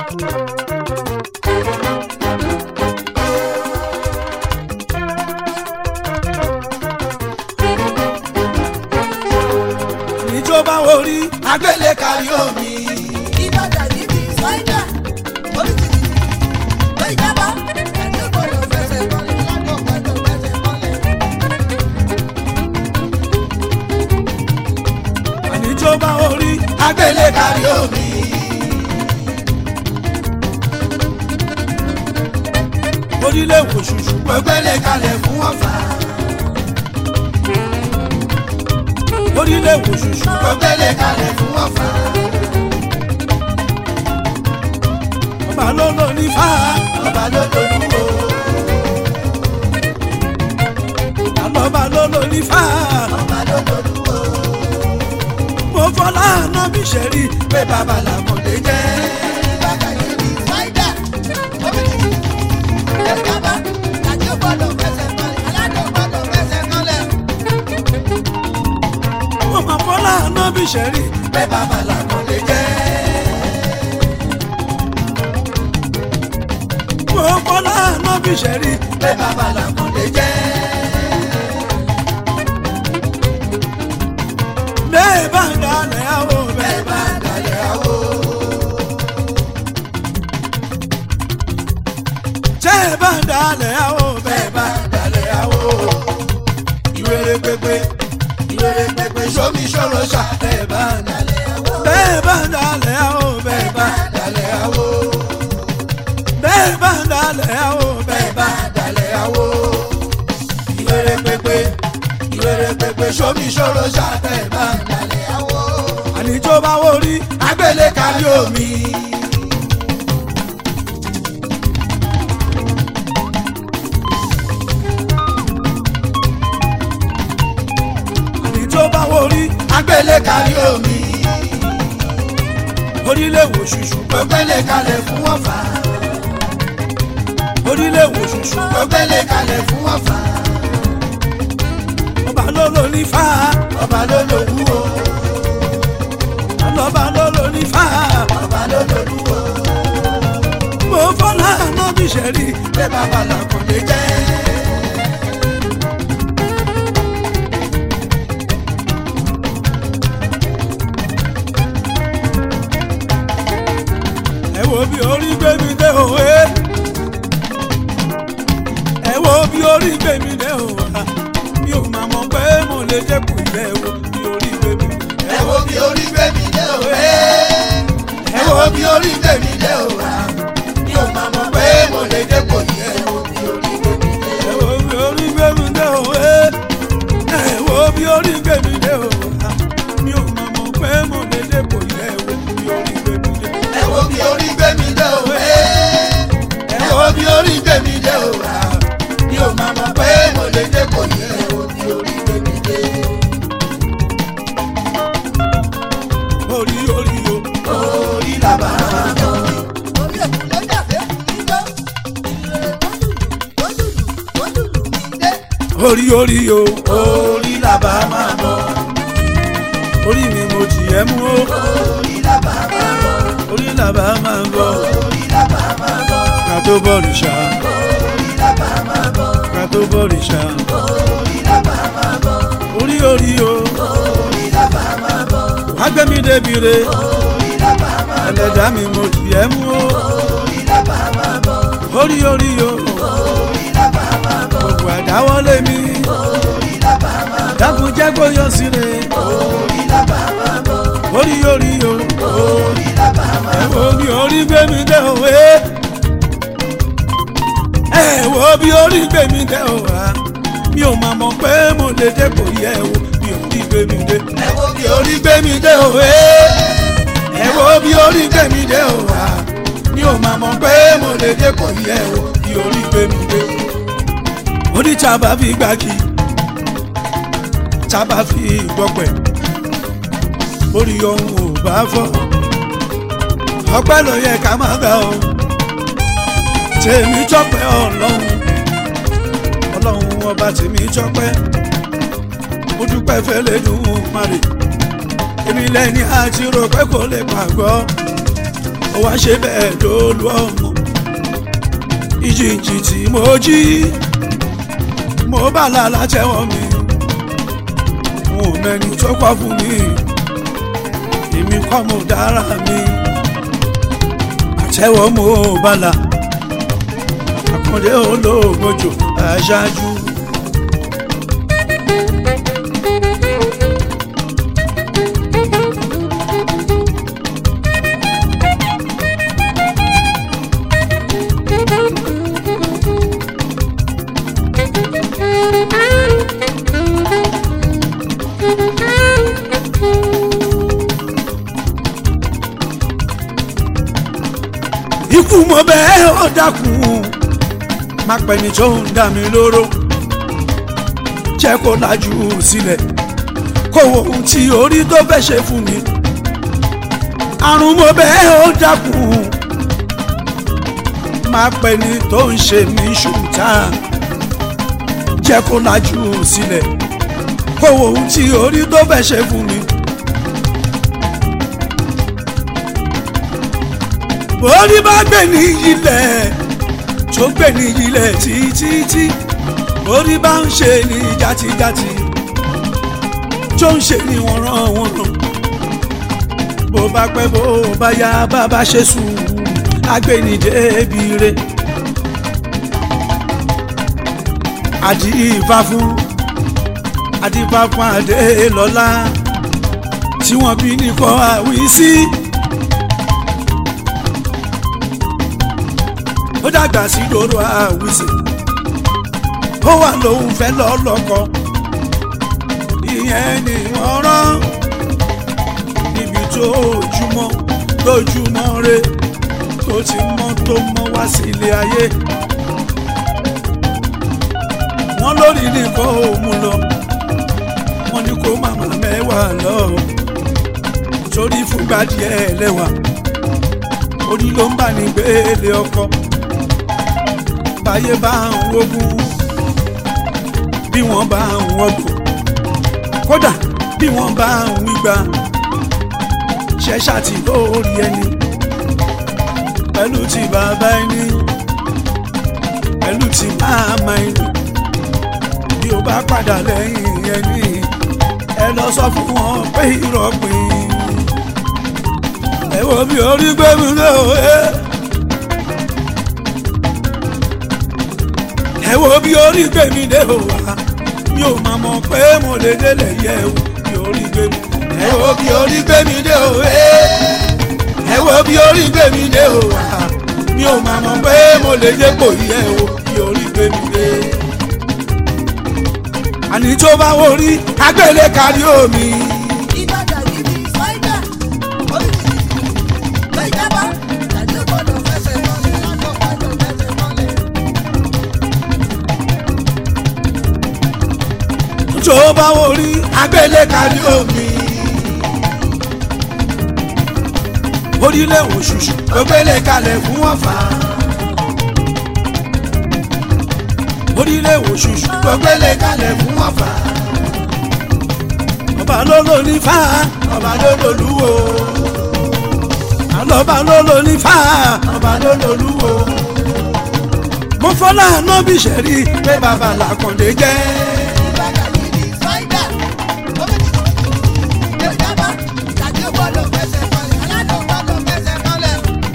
níjọba orí agbélé kárí omi. ìbàdàn níbi ṣáínà oríṣiríṣi ló ìjábá ẹni gbọdọ̀ fẹsẹ̀ kọlẹ̀ lágbo gbọdọ̀ fẹsẹ̀ kọlẹ̀. níjọba orí agbélé kárí omi. orílẹ̀ wò ṣùṣù pẹ́pẹ́lẹ́ kalẹ̀ fún ọ̀fà. orílẹ̀ wò ṣùṣù pẹ́pẹ́lẹ́ kalẹ̀ fún ọ̀fà. ọba ló lò ní fà ọba ló lò ní wò. àlọ́ba ló lò ní fà ọba ló lò ní wò. mo fọlá àná bí ṣe rí pé bàbá làmọ̀dé jẹ́. ìbàdàn níbi ṣáínà oríṣiríṣi ló ìjábá ẹni gbọdọ̀ fẹsẹ̀ kọlẹ̀ lágbo gbọdọ̀ fẹsẹ̀ kọlẹ̀. mo máa fọlá àná bí ṣe rí pé bàbá làmọ̀dé jẹ́. mo fọlá àná bí ṣe rí pé bàbá làmọ̀dé jẹ́. bẹ́ẹ̀ bá ń dalẹ̀ àwọ̀ bẹ́ẹ̀ bá ń dalẹ̀ àwọ̀. tẹ́ ẹ bá ń dalẹ̀ àwọ̀ bẹ́ẹ̀ bá ń dalẹ̀ àwọ̀. ìwéré pépé ìwéré pépé sómi ṣòro ṣá bẹ́ẹ̀ bá ń dalẹ̀ àwọ̀. bẹ́ẹ̀ bá ń dalẹ̀ àwọ̀ bẹ́ẹ̀ bá ń dalẹ̀ àwọ̀. bẹ́ẹ̀ bá ń dalẹ̀ àwọ̀ bẹ́ẹ̀ bá ń dalẹ̀ àwọ̀. ìwéré pépé ìwéré pépé sómi ṣòro ṣá bẹ́ẹ̀ bá ń dalẹ̀ àwọ̀. àníjó bá wò rí agbélé kárí omi. àní tó bá wò rí agbélé kárí omi. orílẹ̀ wò ṣùṣù pẹ́pẹ́lẹ̀ kalẹ̀ fún ọ̀fà. orílẹ̀ wò ṣùṣù pẹ́pẹ́lẹ̀ kalẹ̀ fún ọ̀fà. ọba ló lò ní fà ọba ló lò wúwo. ọlọ́ba ló lò ní fà ọba ló lò wúwo. mo fọlá àná bí ṣe rí pé bàbá làkùnlé jẹ́. ẹ wo bí orí gbé mi dé òwe ẹ wo bí orí gbé mi dé òwe mi ò máa mọ̀ pé mo lè dẹ́kun ilé ẹ wo bí orí gbé mi dé. ẹ wo bí orí gbé mi dé òwe ẹ wo bí orí gbé mi dé òwe mi ò máa mọ̀ pé mo lè dẹ́kun ilé ẹ wo bí orí gbé mi dé. ẹ wo bí orí gbé mi dé òwe ẹ wo bí orí gbé mi dé òwe mi ò máa mọ̀ pé mo lè dẹ́kun ilé ẹ wo bí orí gbé mi dé ẹ wo bí orí gbé mi dé òwe ẹ wo bí orí gbé mi dé òwe mi ò máa mọ̀ pé mo lè dé kò yẹ ẹ wo bí orí gbé mi dé. orí orí o orí làbà orí òkú ló dàbẹ́ kù níjọ́ ìrere tó dùdù tó dùdù tó dùdù mi dé. orí orí o orí làbà máa bọ̀ orí mi mo jì ẹ́ mú o orí làbà máa bọ̀ orí làbà máa bọ̀ orí làbà máa bọ̀ ká tó bọ̀rìṣà orí làbà máa bọ̀ ká tó bọ̀rìṣà orí làbà máa bọ̀ orí orí o orí làbà máa bọ̀ agbẹ́mi débi re orí làbà máa bọ̀ ẹlẹ́dàá mi mo jì ẹ́ mú o orí làbà máa bọ̀ orí orí o orí làbà máa bọ̀ gbogbo àdáwọ́lé mi orí làbà máa bọ̀ dákun jẹ́ kó yọ sí re orí làbà máa bọ̀ orí orí o orí làbà máa ẹ wo bí orí gbé mi dé òwe ẹ wo bí orí gbé mi dé òwe mi ò máa mọ̀ pé mo lè dé kò yẹ ẹ wo bí orí gbé mi dé ẹ wo bí orí gbé mi dé òwe ẹ wo bí orí gbé mi dé òwe mi ò máa mọ̀ pé mo lè dé kò yẹ ẹ wo bí orí gbé mi dé orí tí a bá fi gbági tí a bá fi gbọ́pẹ̀ orí ohun ò bá fọ́ ọpẹ́ ló yẹ ká máa gbà ó tèmi tọ́pẹ́ ọlọ́run ọlọ́run ọba tèmi tọ́pẹ́ mo dúpẹ́ fẹ́lẹ́ dùn márì èmi lẹ́ni àti rò pé kò lè pàgọ́ wá ṣe bẹ́ẹ̀ lólu ọmọ ìjìnjì tí mo jí mo bá lálá tẹ́wọ́ mi mo mẹ́ni tó kọ́ fún mi èmi kọ́ mo dára mi àtẹ́wọ́ mo bá la àkàndé olóògbòjò aṣáájú. ikú mo bẹ́ẹ̀ ó dákun má pẹ́ni tó ń dá mi lóró jẹ́ kó lajú sílẹ̀ kó wo ohun tí orí tó fẹ́ ṣe fún mi àrùn mo bẹ́ẹ̀ ó dákun má pẹ́ni tó ń ṣe mí ṣùtá jẹ́ kó lajú sílẹ̀ kó wo ohun tí orí tó fẹ́ ṣe fún mi. orí bá gbé ní ilẹ̀ tó gbé ní ilẹ̀ títí orí bá ń ṣe ní játijáti tó ń ṣe ní wọ́n rán wọ́n rán bó bá pẹ́ bó bá yá bàbá ṣe sùn agbẹ́nidé bire àdìfá fún àdìfá fún adé lọ́lá tí wọ́n bí ní kọ́ àwí sí. ó dàgbà sí dòrò àwísè ó wà lóun fẹ́ lọ́lọ́kọ ìyẹn ni wọ́n rán níbi tó ojúmọ́ lójúmọ́ re tó ti mọ́ tó mọ́ wá sí ilé ayé wọ́n lórí nìkan ò mú lọ wọ́n ní kó màmá mẹ́wàá lọ torí fúngbà díẹ̀ lẹ́wà orí ló ń bà ní gbélé ọkọ báyé bá ń wógún bí wọ́n bá ń wọ́gbọ̀n kódà bí wọ́n bá ń wígbà ṣẹ́ṣà tí lórí ẹni pẹ̀lú ti bàbá ẹni pẹ̀lú ti máàmá ẹni bí o bá padà lẹ́yìn ẹni ẹ lọ sọ fún wọn pé ìrọ̀pìn ẹ wo bí orí gbé mi lé o ẹ. ẹ wo bí orí gbé mi dé o wá mi ò máa mọ̀ pé mo lè délẹ̀ yẹ o bí orí gbé mi ẹ wo bí orí gbé mi dé o ẹ ẹ wo bí orí gbé mi dé o wá mi ò máa mọ̀ pé mo lè dépò yẹ o bí orí gbé mi dé. àní tó bá wo rí agbélé kárí omi. Ìbàdàn yìí ni Fáídà, oríṣiríṣi, lọ ìjábá, tàbí ó gbọ́dọ̀ fẹsẹ̀ mọ́lẹ̀, láńkọ̀ gbọ́dọ̀ fẹsẹ̀ mọ́lẹ̀. tó bá wo rí agbélé kárí omi. orílẹ̀ òṣùṣù ló gbélé kalẹ̀ fún ọ̀fà. orílẹ̀ òṣùṣù ló gbélé kalẹ̀ fún ọ̀fà. ọba ló lò ní fá ọba ló lò lúwo. àlọ́ba ló lò ní fá ọba ló lò lúwo. mo fọlá àná bí sẹ́rí pé bàbá làkàndé jẹ́. Ìbàdàn yìí ni Fáídà, oríṣiríṣi, lọ ìjábá, tàbí ó gbọ́dọ̀ fẹsẹ̀ mọ́lẹ̀, aládùn gbọ́dọ̀ fẹsẹ̀ mọ́lẹ̀.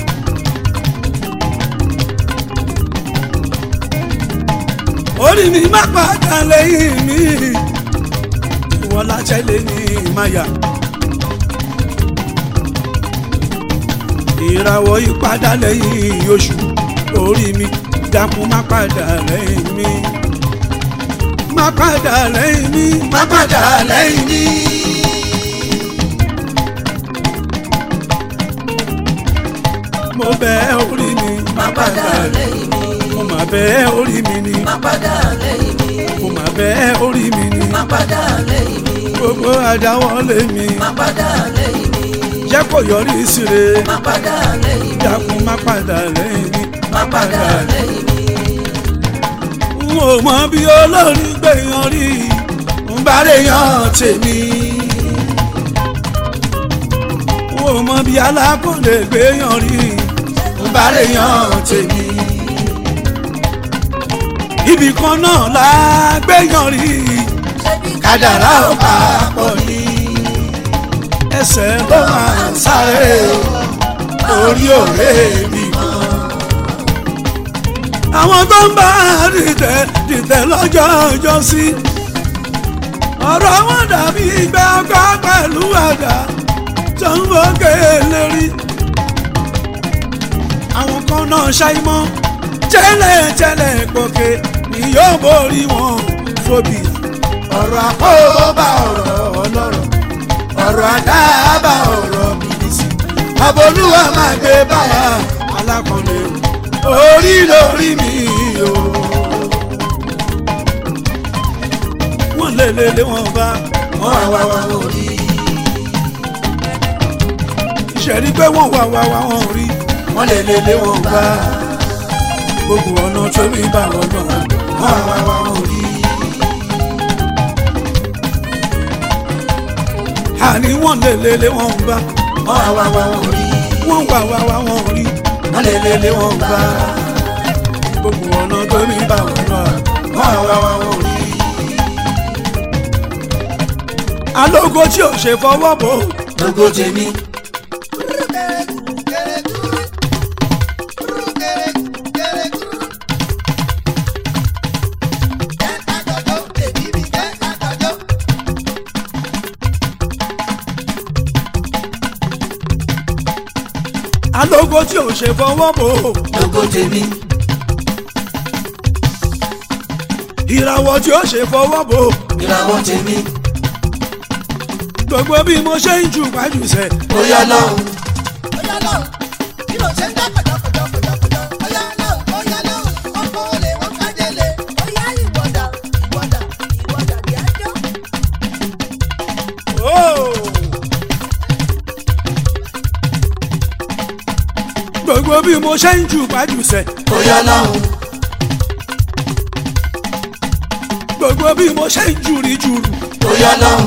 orí mi má padà lẹ́yìn mi ìwọ látẹ́lẹ̀ ní ìmáyà ìràwọ̀ ìpadà lẹ́yìn oṣù orí mi dákun má padà lẹ́yìn mi má padà lẹ́yìn mi má padà lẹ́yìn mi. mo bẹ̀ orí mi má padà lẹ́yìn mi mo má bẹ̀ orí mi ni má padà lẹ́yìn mi mo má bẹ̀ orí mi ni má padà lẹ́yìn mi gbogbo àdáwọ́lé mi má padà lẹ́yìn mi jẹ́ kó yọrí síre má padà lẹ́yìn mi dákun má padà lẹ́yìn mi má padà lẹ́yìn mi n ò mọ bí olórí gbẹ̀yàn rí n bá lè yan tèmi n àwọn ọmọ bíi alákọ̀ọ́lẹ̀ gbéyàn rí ń bá lè yan tèmi. ibì kan náà la gbéyàn rí kádàrá ò papọ̀ ní. ẹsẹ̀ ló máa ń sáré orí òré mi kan. àwọn tó ń bá dìtẹ̀ dìtẹ̀ lọ́jọ́ ọjọ́ sí. ọ̀rọ̀ wọn dàbí ìgbẹ́ ọkọ̀ pẹ̀lú àdá tó ń fòkè lérí. àwọn kan náà ṣàìmọ̀ tẹ́lẹ̀tẹ́lẹ̀ gòkè ni yóò borí wọn fòbí. ọ̀rọ̀ àpòbá ọ̀rọ̀ ọlọ́rọ̀ ọ̀rọ̀ àdáàbà ọ̀rọ̀ bìbìsì. abolúwa máa gbé báwa alákọ̀ọ́lẹ̀ orí lórí mi o. wọ́n lé lé lé wọn bá wọ́n wá wá wá wọ́n rí. ìṣẹ̀rí pé wọ́n wá wá wá wọ́n rí wọ́n lé lé lé wọn bá gbogbo ọ̀nà tó mi bá wọn lọ wọ́n wá wá wá wọ́n rí. àní wọ́n lé lé lé wọn bá wọ́n wá wá wá wọ́n rí wọ́n wá wá wá wọ́n rí wọ́n lé lé lé wọn bá gbogbo ọ̀nà tó mi bá wọn lọ wọ́n wá wá wọ́n rí alógo tí ò ṣe fọwọ́ bò lógo tèmi. alógo tí ò ṣe fọwọ́ bò lógo tèmi ìràwọ̀ tí ò ṣe fọwọ́ bò ìràwọ̀ tèmi gbogbo bí mo ṣe ń jù pàjùṣe ó yá lọ́hùn Oya lọ́hùn, bí mo ṣe ń dá pẹ̀jọ́pẹ̀jọ́pẹ̀jọ́. Oya lọ́hùn, oya lọ́hùn, ọkọ̀ olè wọ́n kájẹ́lé. Oya ìwọ́dà, ìwọ́dà, ìwọ́dà bí ajọ́. gbogbo bí mo ṣe ń jù pàjùṣe ó yá lọ́hùn gbogbo bí mo ṣe ń jù rí jùrù ó yá lọ́hùn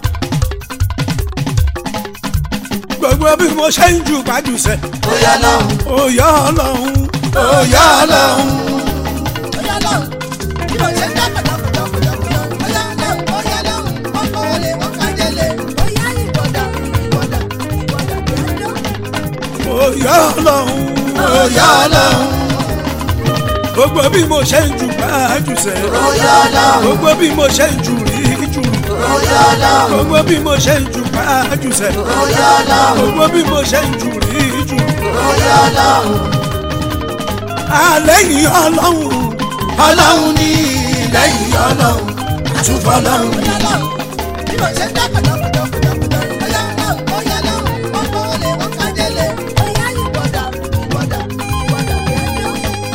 gbogbo bí mo ṣe ń jù pàjùṣe ó yá lọ́hùn òyà ọlọ́run òyà ọlọ́run Oya lọ́hùn, bí mo ṣe ń dá pẹ̀jọ́pẹ̀jọ́pẹ̀jọ́. Oya lọ́hùn, oya lọ́hùn, ọkọ̀ olè wọ́n kájẹ́lé. Oya ìwọ́dà, ìwọ́dà, ìwọ́dà bí ajọ́. òyà ọlọ́run òyà ọlọ́run gbogbo bí mo ṣe ń jù pàjùṣe ó yá lọ́hùn gbogbo bí mo ṣe ń jù rí jùrù ó yá lọ́hùn gbogbo bí mo ṣe ń jù pàjùṣe ó yá lọ́hùn gbogbo bí mo ṣe ń jù rí jùrù ó yá lọ́hùn àlẹ́yìn ọlọ́run ọlọ́run ní lẹ́yìn ọlọ́run àtúfọ́ ọlọ́run ní Oya lọ́hùn, bí mo ṣe ń dá pẹ̀jọ́pẹ̀jọ́pẹ̀jọ́. Oya lọ́hùn, oya lọ́hùn, ọkọ̀ olè wọ́n kájẹ́lé. Oya ìwọ́dà, ìwọ́dà, ìwọ́dà bí ajọ́.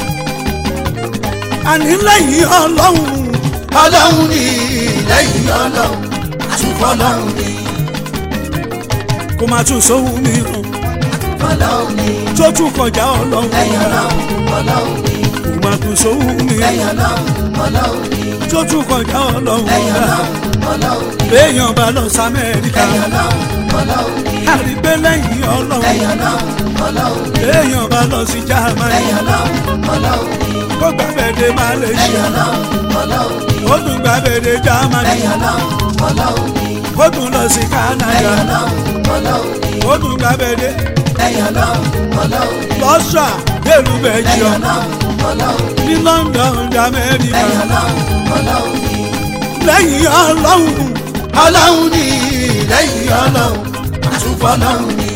àní lẹ́yìn ọlọ́run ọlọ́run ní lẹ́yìn ọlọ́run àtúfọ́ ọlọ́run ní kò má tún sóhun mìíràn ọlọ́run ní tó tún kọjá ọlọ́run lẹ́yìn ọlọ́run ọlọ́run ní kò má tún sóhun mìíràn lẹ́yìn ọlọ́run ọlọ́run ní tó tún kọjá ọlọ́run lẹ́yìn ọlọ́run ọlọ́run ní béèyàn bá lọ sí amẹ́ríkà lẹ́yìn ọlọ́run ọlọ́run ní àrígbé lẹ́yìn ọlọ́run lẹ́yìn ọlọ́run ọlọ́run ní béèyàn bá lọ sí germany lẹ́yìn ọlọ́run ọlọ́run ní kó gbàgbẹ́dẹ malaysia lẹ́yìn ọlọ́run ọlọ́run ní ó tún gbàgbẹ́dẹ germany lẹ́yìn ọlọ́run ọlọ́run ní ó tún lọ sí canada lẹ́yìn ọlọ́run ọlọ́run ní ó tún gbàgbẹ́dẹ lẹ́yìn ọlọ́run ọlọ́run ní lọ́sà dèrú lẹ́yìn belgium ọlọ́run ọlọ́run ní ní london amẹ́ríkà lẹ́yìn ọlọ́run ọlọ́run ní lẹ́yìn ọlọ́run ọlọ́run ní lẹ́yìn ọlọ́run àtúfọ́ ọlọ́run ní.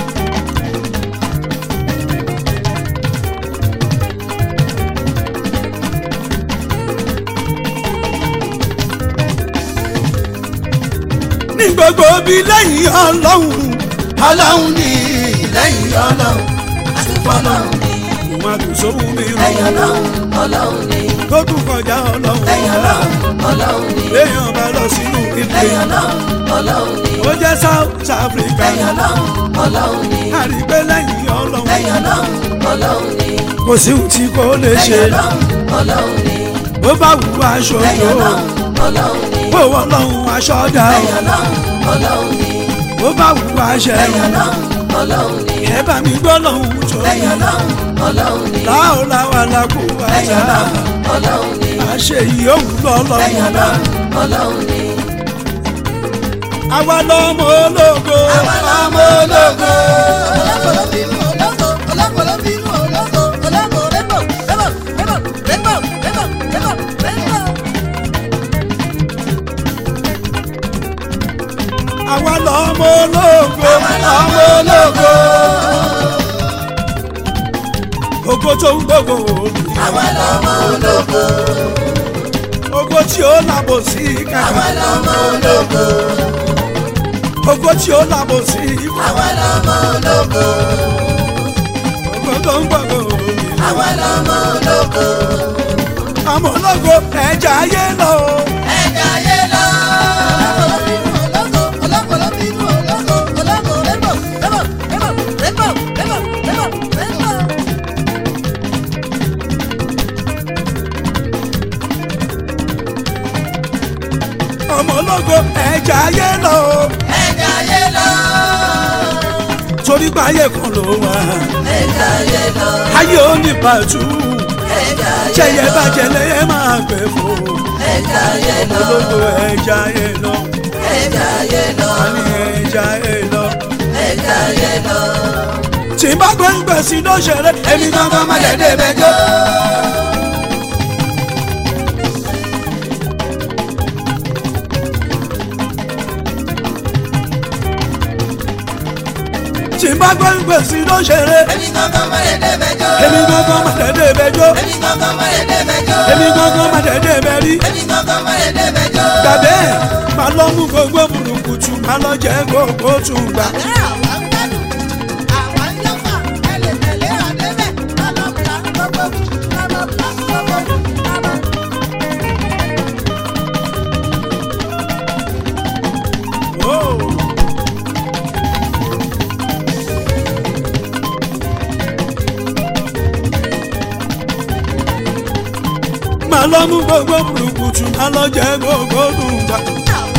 ní gbogbo bí lẹ́yìn ọlọ́run ọlọ́run ní lẹ́yìn ọlọ́run àtúfọ́ ọlọ́run ní. kò má tún sóhun lẹ́yìn mìíràn ọlọ́run ọlọ́run ní. tó tún kọjá ọlọ́run lẹ́yìn ọlọ́run ọlọ́run ní. béèyàn bá lọ sínú ilé lẹ́yìn ọlọ́run ọlọ́run ní. ó jẹ́ south africa lẹ́yìn ọlọ́run ọlọ́run ní. àrígbé lẹ́yìn ọlọ́run lẹ́yìn ọlọ́run ọlọ́run ní. kò sí ohun tí kò lè ṣe lẹ́yìn ọlọ́run ọlọ́run ní. bó bá wù aṣọ lẹ́yìn yòó ọlọ́run ọlọ́run ní. bó wọ́n lọ́hùn aṣọ dá o lẹ́yìn ọlọ́run ọlọ́run ní. bó bá wù wá ṣe lẹ́yìn ọlọ́run ọlọ́run ni ẹ bá mi gbọ́ lọ́hùn tó lẹ́yìn ọlọ́run ọlọ́run ni láò láwa lákò wá lẹ́yìn ṣá ọlọ́run ọlọ́run ni àṣẹ yìí òun lẹ́yìn lọ́lọ́run ọlọ́run ọlọ́run ni àwa lọ́mọ ológo àwa lọ́mọ ológo. Ológo bínú ológo, ológo ló bínú ológo, ológo rébò, rébò, rébò, rébò, rébò, rébò, rébò. àwa lọ́mọ ológo ọmọ ológo. ògo tó ń gbogbo àwa lọ́mọ ológo. ògo tí ó làbò sí àwa kàkà lọ́mọ ológo. ògo tí ó làbò sí àwa lọ́mọ ológo. ògo tó ń gbogbo àwa lọ́mọ ológo. àmọ́ ológo ẹja ayé lọ ẹ̀ka ayé lọ. Ológo ló bínú ológo, ológo ló bínú ológo, ológo rébò, rébò, rébò, rébò, rébò, rébò, rébò. ọmọ ológo ẹja ayé lọ ẹ̀ka ayé lọ. torí pé ayé kan ló wà ẹ̀ka ayé lọ. ayé ò ní pàtó ẹ̀ka ayé ṣẹyẹ lọ. bàjẹ́ lẹ́yẹ máa gbẹ fún ẹ̀ka ayé lọ. ológo ẹja ayé lọ ẹ̀ka ayé lọ. àní ẹja ayé lọ. ẹ̀ka ayé lọ. tí n bá gbé ń gbèsè lóṣèré èmi gangan má dédé bẹjọ. tí n bá gbé ń gbèsè lóṣèré èmi kankan má lè dé bẹjọ́. èmi gangan má dédé bẹjọ. èmi kankan má lè dé bẹjọ́. èmi gangan má dédé bẹrí. èmi kankan má lè dé bẹjọ́. gbàgbé má lọ mú gbogbo burúkutu má lọ jẹ gbogbo tún gbà. Ẹ àwa ń gbádùn, àwa ń yọ̀fà, ẹ lè tẹ̀lé àdébẹ̀, lálọ́bùlà gbogbo, lálọ́bùlà gbogbo, lálọ́. Oh. má lọ mú gbogbo burúkutu má lọ jẹ gbogbo tún gbà. Àwa